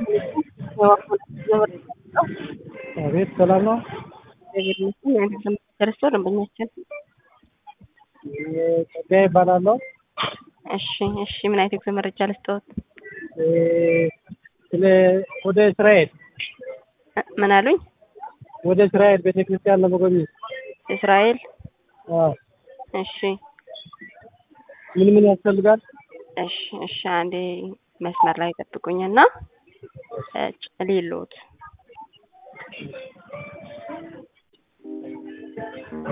አቤት ሰላም ነው። ደርሶ ደንበኛችን ጸጋዬ ይባላለሁ። እሺ እሺ ምን አይነት የጉዞ መረጃ ልስጥዎት? ስለ ወደ እስራኤል ምን አሉኝ? ወደ እስራኤል ቤተክርስቲያን ለመጎብኘት እስራኤል አዎ። እሺ ምን ምን ያስፈልጋል? እሺ እሺ አንዴ መስመር ላይ ጠብቁኝና ሊሎት